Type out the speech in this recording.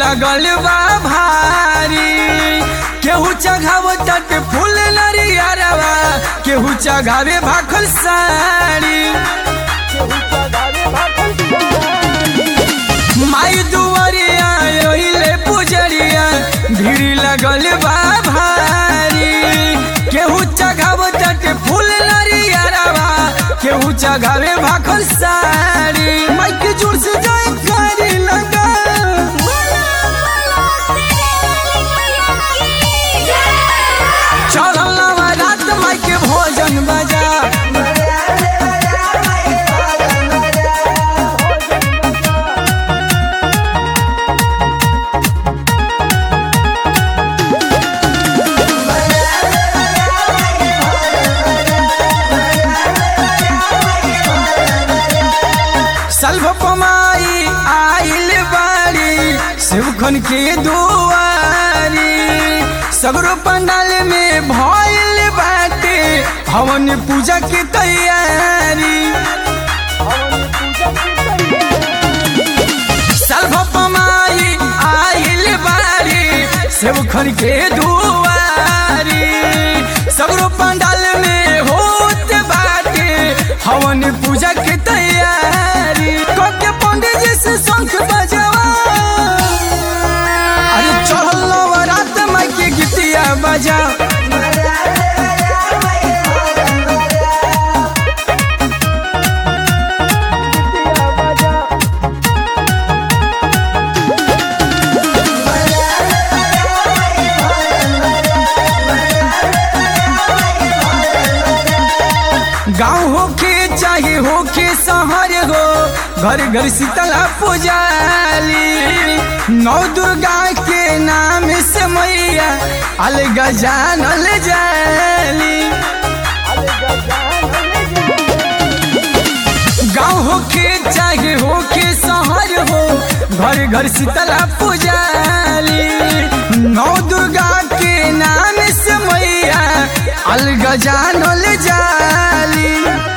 लगल बा भारी केहू चघाव तट फूल नरियरवा केहू चघावे भाखल साड़ी माई दुआरिया ओहिले पुजरिया भीड़ लगल बा भारी केहू चघाव तट फूल नरियरवा केहू चघावे भाखल साड़ी माई के जोर से जाए कारी लगा चढ़ल रात माई के भोजन बजा सल्भ पमाई आइल बाड़ी शिवखन के दुआरी सगरो पंडाल में भइल बाटे हवन पूजा के तैयारी सल्भ पमाई आइल बाड़ी शिवखन के दुआरी सगरो पंडाल में होत बाटे हवन पूजा के तैयारी कके पंडित जी से शंख बजावा अरे चढ़ल नवरात माई के गीतिया बजा गाँव होके चाहे होके शहर हो घर घर शीतला पुजाली नौ दुर्गा के नाम से मैया अलग जानल जाली गाँव होके चाहे होके शहर हो घर घर शीतला पुजाली नौ दुर्गा के नाम से मैया अलग जानल जाली